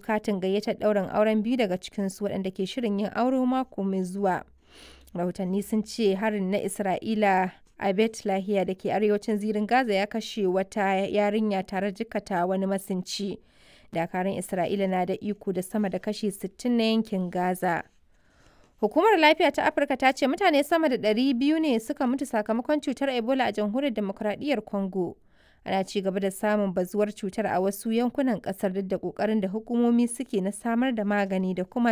katin gayyatar ɗaurin auren biyu daga cikinsu waɗanda ke shirin yin aure mako mai zuwa. Rahotanni sun ce harin na Isra'ila a Bet Lahiya da ke arewacin zirin Gaza ya kashe wata yarinya tare jikata wani masinci. Dakarun Isra'ila na da iko da sama da kashi 60 na yankin Gaza. Hukumar Lafiya ta Afirka ta ce mutane sama da 200 ne suka mutu sakamakon cutar Ebola a jamhuriyar demokuraɗiyyar Congo. Ana ci gaba da samun bazuwar cutar a wasu yankunan ƙasar duk da ƙoƙarin da hukumomi suke na samar da magani da kuma